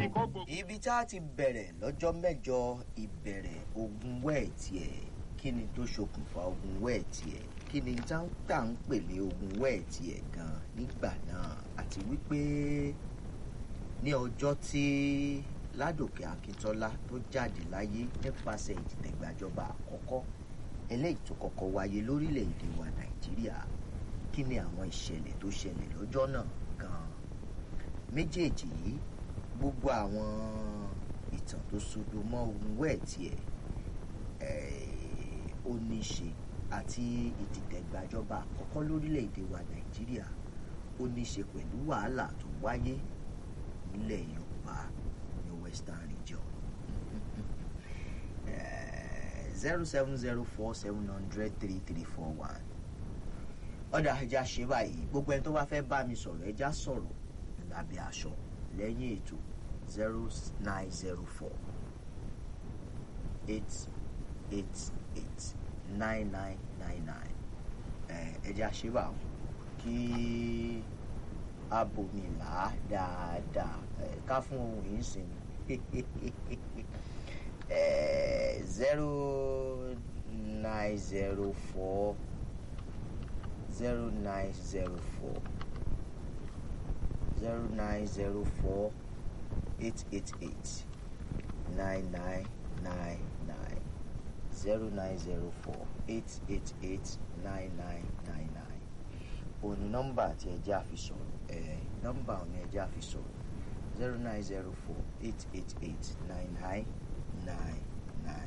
kó gbogbo. ibi tá a ti bẹ̀rẹ̀ lọ́jọ́ mẹ́jọ ìbẹ̀rẹ̀ ogun wẹ́ẹ̀tì ẹ̀ kí ni tó ṣokùnfà ogun wẹ́ẹ̀tì ẹ̀ kí ni tá ń pè ní ogun wẹ́ẹ̀tì ẹ̀ gan nígbà náà àti wípé ní ọjọ́ tí ládòkè akíntọ́lá tó jáde láyé nípasẹ̀ ìdìtẹ̀gbàjọba àkọ́kọ́ eléyìí tó kọ́kọ́ wáyé lórílẹ̀‐èdè wa nàìjíríà kí ni àwọn ìṣẹ̀lẹ̀ tó ṣẹlẹ̀ lọ́jọ́ náà gan méjèèjì yìí gbogbo àwọn ìtàn tó sodo mọ́ ogun wẹ́ẹ̀tì ẹ̀ ó ní í ṣe àti ìdìtẹ̀gbàjọba àkọ́kọ́ lórílẹ̀‐èdè wa nàìjíríà ó ní í ṣe pẹ̀lú wàhálà tó wáyé nílẹ̀ yorùbá ní western region zero seven zero four seven hundred three three four one ọ̀dà ẹja ṣe báyìí gbogbo ẹni tó bá fẹ́ bá mi sọ̀rọ̀ ẹja sọ̀rọ̀ lábẹ́ aṣọ lẹ́yìn ètò zero nine zero four eight eight eight nine nine nine nine ẹja ṣe báwọn kí abòmìlà dáadáa ká fún ohun yìí sinmi zero nine zero four zero nine zero four zero nine zero four eight eight eight nine nine nine nine zero nine zero four eight eight eight nine nine nine nine òní nọ́mbà tí ẹjẹ́ àfi sọ̀rọ̀ ẹ̀ nọ́mbà òní ẹjẹ́ àfi sọ̀rọ̀ zero nine zero four eight eight eight nine nine nine